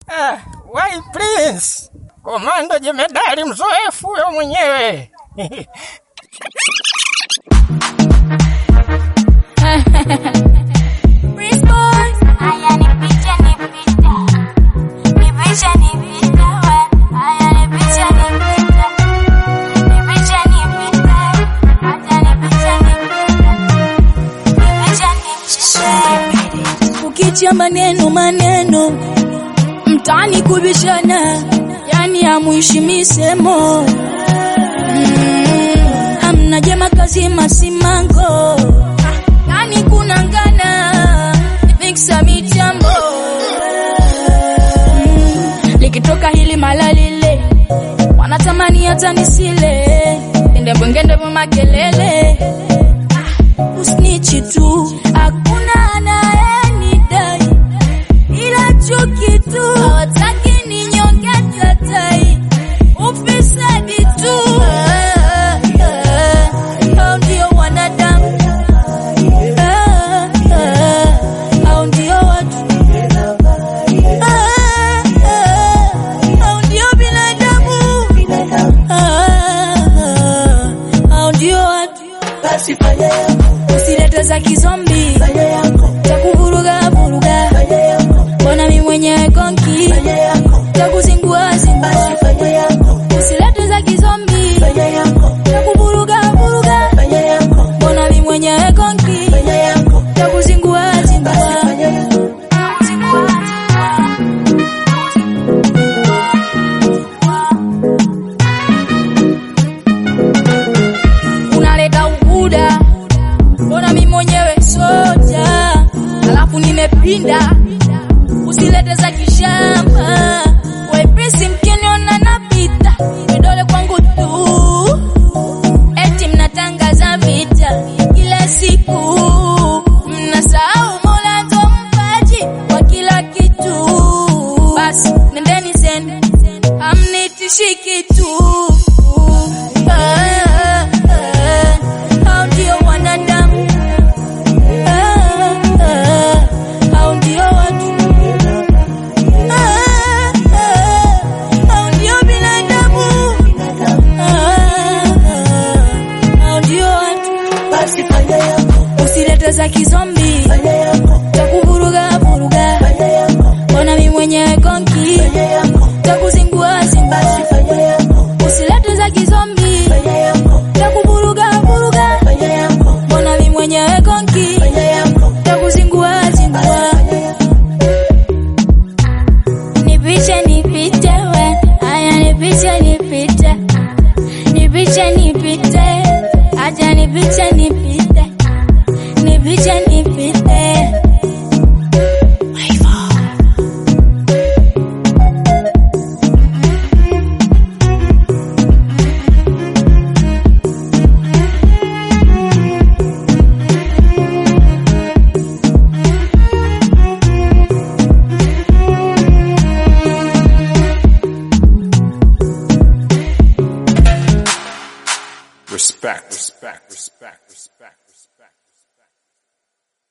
Ah, why prince? Komando jemedari mzoefu huyo mwenyewe. Prince boy, haya nipite nipite. Nipishe nipite we. Haya nipishe nipite. Nipishe nipite. Hata nipishe nipite. Nipishe nipite. Ukitia maneno maneno mtani kubishana, yani hamuishi misemo mm, hamna jema kazi masimango, yani kuna ngana miksa mitambo mm, likitoka hili mala lile wanatamani hata nisile ende bwengende makelele usnichi tu hakuna anayenidai ila chuki tu hawataki ninyonge tatai ufisadi tu Ah, ah, hao ndio wanadamu Ah, ah, hao ndio watu Ah, ah, hao ndio binadamu Ah, ah, hao ndio watu basi fanya yako, usilete za kizombi fanya yako, za kuvuruga vuruga fanya yako, mbona mi mwenyewe konki fanya yako, za kuzingua zingua basi fanya yako, usilete za kizombi fanya yako, za kuvuruga vuruga fanya yako, mbona mi mwenyewe konki fanya yako, za kuzingua basi zingua fanya yako. unaleta ukuda mbona mi mwenyewe soja alafu nimepinda usilete za kishamba wepesi mkiniona napita vidole kwangu tu eti mnatangaza vita kila siku mnasahau mola ndo mpaji wa kila kitu basi nendeni zenu amnitishi kitu Ah, ah, hao ndio wanadamu Ah, ah, hao ndio watu Ah, ah, hao ndio binadamu Ah, ah, hao ndio watu Basi fanya yako, usilete za kizombi fanya yako, za kuvuruga vuruga fanya yako, mbona mi mwenyewe konki fanya yako, za kuzingua zingua basi fanya yako, usilete za kizombi fanya yako, za kuvuruga vuruga fanya yako, mbona mi mwenyewe konki fanya yako, za kuzingua basi zingua fanya yako. Nipishe